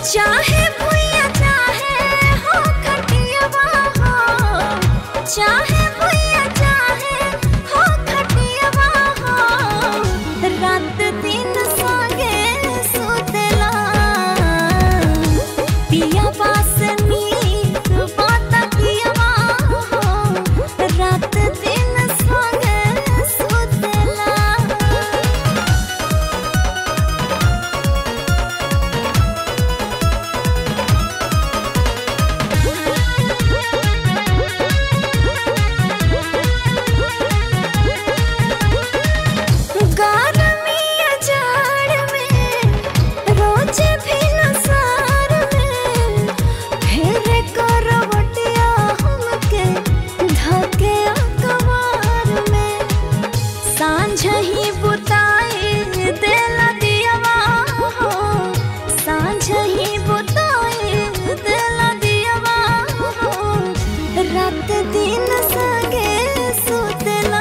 चाहे भुइया चाहे हो खटियावा हो चाहे भुइया चाहे हो खटियावा हो रात दिन संगे सुतेला पिया बास नीक बात कियावा हो रात दिन संगे सुतेला गर्मिया जाड़ में रोज भी नसार में फेरे करवटिया हमके धके अखबार में सांझ ही बुताई देला दियावा हो सांझ ही बुताई देला दियावा हो रात दिन सगे सुतला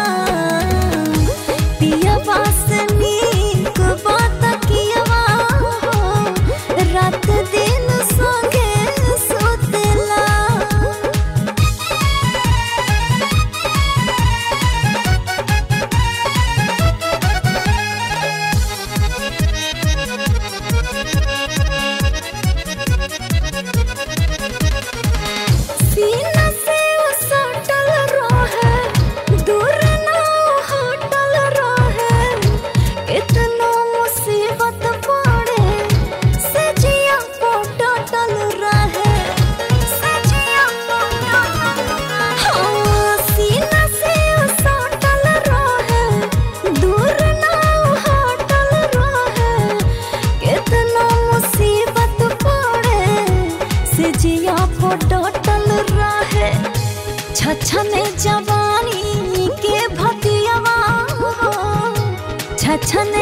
पिया बास नीक बात कियावा हो रात दिन संगे सुतला सीना से वो सटल रहे दूर ना हटल रहे इतना मुसीबत पड़े से जिया पोटल रहे से जिया पोटल हाँ सीना से वो सटल रहे दूर ना हटल रहे कितना मुसीबत पड़े से जिया फोटल रहे छछने जवानी के भतियावा हो छछन